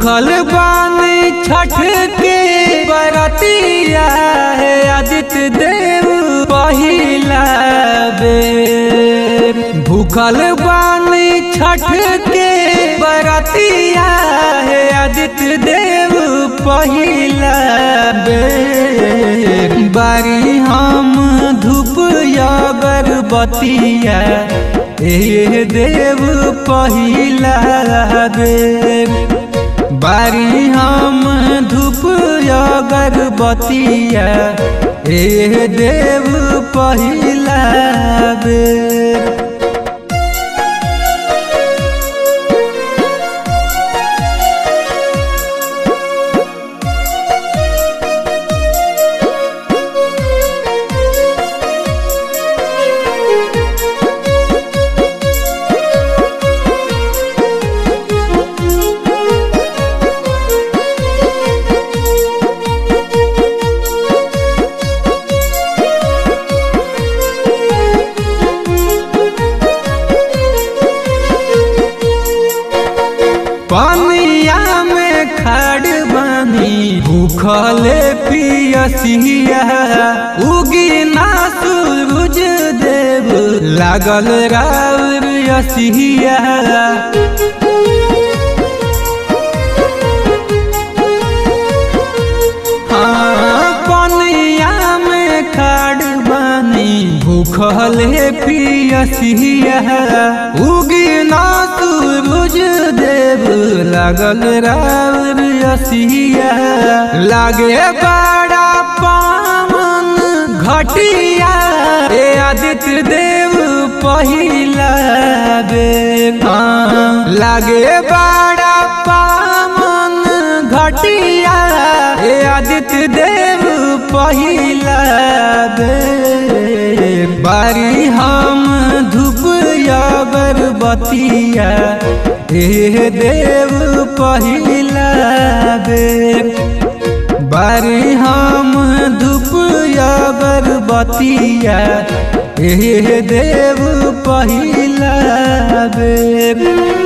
भूखल बानी छठ के बरतिया है आदित्य देव पहिला बेर भूखल बानी छठ के बरतिया है आदित्य देव पहिला बेर बारी हम धूप अगरबतिया ए देव पहिला बेर बारी हम धूप अगरबतिया ए देव पहिला बेर पनिया में खड़ बनी भूखले पियसिया उगी ना सूरज देव लागल राउर यसिया हाँ, पनिया में खड़ बनी भूखले पियसिया उगी ना सूरज देव लागल राउर यसिया लागे बड़ा पावन घटिया ए आदित्य देव पहिला बेर हाँ, लागे बड़ा पावन घटिया ए आदित्य देव पहिला बेर बारी हम धूप अगरबतिया ए देव पहिला बेर बारी हम धूप अगरबतिया ए देव पहिला बेर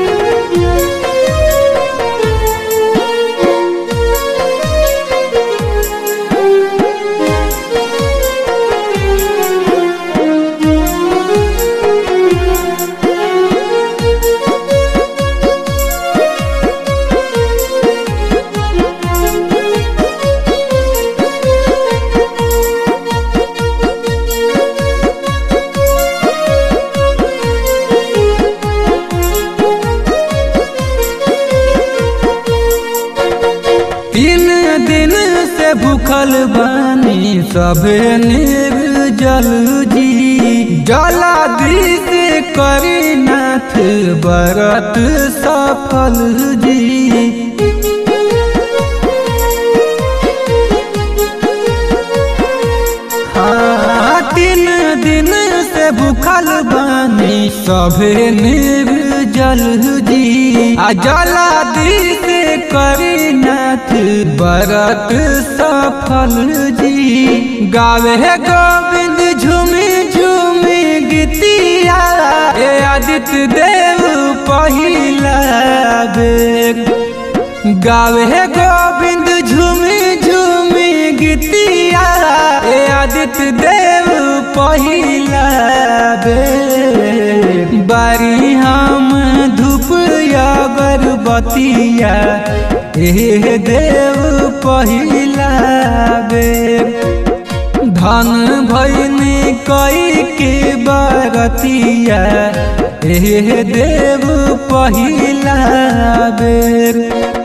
तीन दिन से भूखल बानी सबे निर्जल जी जलादि से करी नाथ बरत सफल जी हाँ, तीन दिन से भूखल बानी सभे निर्जल जी आ जलादि से करी नाथ बरत सफल जी गावे गोविंद झूमी झूमी गीतिया ए आदित्य देव पहिला बेर गावे गोविंद झूमी झूमी गीतिया ए आदित्य देव पहिला बेर बारी हम धूप अगरबतिया ए देव पहिला बेर धन भैनी कई के बरतिया ए देव पहिला बेर